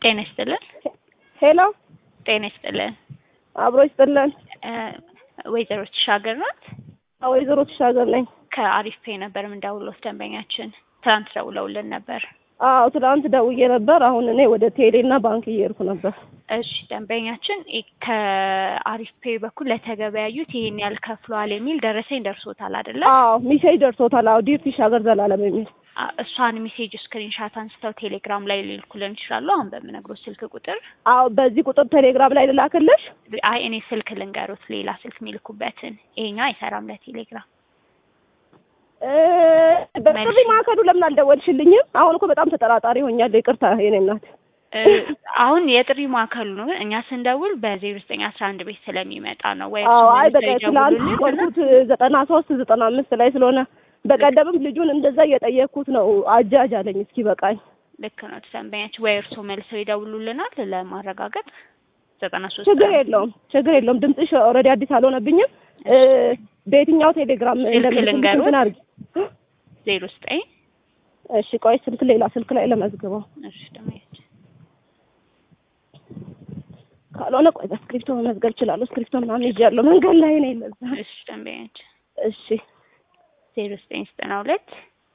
ጤና ይስጥልን። ሄሎ ጤና ይስጥልን። አብሮ ይስጥልን። እ ወይዘሮ ተሻገር ናት። ወይዘሮ ተሻገር ነኝ። ከአሪፍ ፔ ነበር የምንደውለው ደንበኛችን ትናንት ደውለውልን ነበር። አዎ ትናንት ደውዬ ነበር። አሁን እኔ ወደ ቴሌና ባንክ እየሄድኩ ነበር። እሺ ደንበኛችን ኢ- ከአሪፍ ፔ በኩል ለተገበያዩት ይሄን ያህል ከፍለዋል የሚል ደረሰኝ ደርሶታል አይደለ? አዎ ሚሴጅ ደርሶታል። አዎ ዲር ተሻገር ዘላለም የሚል አ- እሷን ሜሴጅ ስክሪንሻት አንስተው ቴሌግራም ላይ ሊልኩልን ይችላሉ። አሁን በምነግሮት ስልክ ቁጥር አዎ በዚህ ቁጥር ቴሌግራም ላይ ልላክልሽ። አይ እኔ ስልክ ልንገሩት፣ ሌላ ስልክ የሚልኩበትን ይሄኛው አይሰራም ለቴሌግራም። እ በጥሪ ማዕከሉ ለምን አልደወልሽልኝም? አሁን እኮ በጣም ተጠራጣሪ ሆኛለሁ። ይቅርታ የኔ እናት። እ አሁን የጥሪ ማዕከሉ ነው። እኛ ስንደውል በዜሮ ዘጠኝ አስራ አንድ ቤት ስለሚመጣ ነው ወይ አዎ እሱን አይ በቃ መልሰው ትናንት ይደውሉልን እና- ቆልኩት ዘጠና ሶስት ዘጠና አምስት ላይ ስለሆነ በቀደምም ልጁን እንደዛ እየጠየቅኩት ነው። አጃጅ አለኝ እስኪ በቃኝ። ልክ ነው ደንበኛችን ወይ እርስዎ መልሰው ይደውሉልናል ለማረጋገጥ ዘጠና ሶስት ችግር የለውም ችግር የለውም። ድምፅሽ ኦልሬዲ አዲስ አልሆነብኝም። እ በየትኛው ቴሌግራም ስልክ እንደምትልኪ ልንገሩት? እንትን አድርጊ። ዜሮ ዘጠኝ እሺ ቆይ ስልክ ሌላ ስልክ ላይ ለመዝግበው እሺ ደንበኛችን ካልሆነ ቆይ በስክሪፕቶ መመዝገብ እችላለሁ። ስክሪፕቶ ምናምን ይዣለሁ መንገድ ላይ ነው ለዛ። እሺ ደንበኛችን እሺ ዜሮ ዘጠኝ ዘጠና ሁለት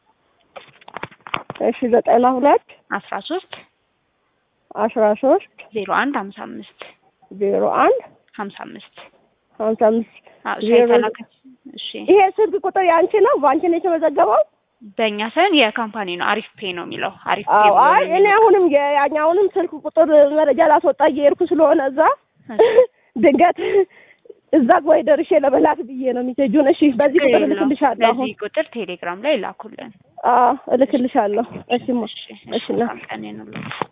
እሺ ዘጠና ሁለት አስራ ሶስት አስራ ሶስት ዜሮ አንድ ሀምሳ አምስት ዜሮ አንድ ሀምሳ አምስት ሀምሳ አምስት አዎ እሷ ዜሮ የተላከች እሺ ይሄ ስልክ ቁጥር የአንቺ ነው? በአንቺ ነው የተመዘገበው? በእኛ ሳይሆን የካምፓኒ ነው አሪፍ ፔ ነው የሚለው አሪፍ ፔ አዎ ብሎ አይ ነው እኔ የሚለው። አሁንም የያኛውንም ስልክ ቁጥር መረጃ ላስወጣ እየሄድኩ ስለሆነ እዛ እሺ። ድንገት እዛ ወይ ደርሼ ለመላክ ብዬ ነው ሚሴጁን። እሺ በዚህ ቁጥር ችግር የለውም። እልክልሻለሁ። አሁን በዚህ ቁጥር ቴሌግራም ላይ ላኩልን። አዎ እልክልሻለሁ። እሺ ማ እሺ እሺ እና መልካም ቀን ይሁንልዎት።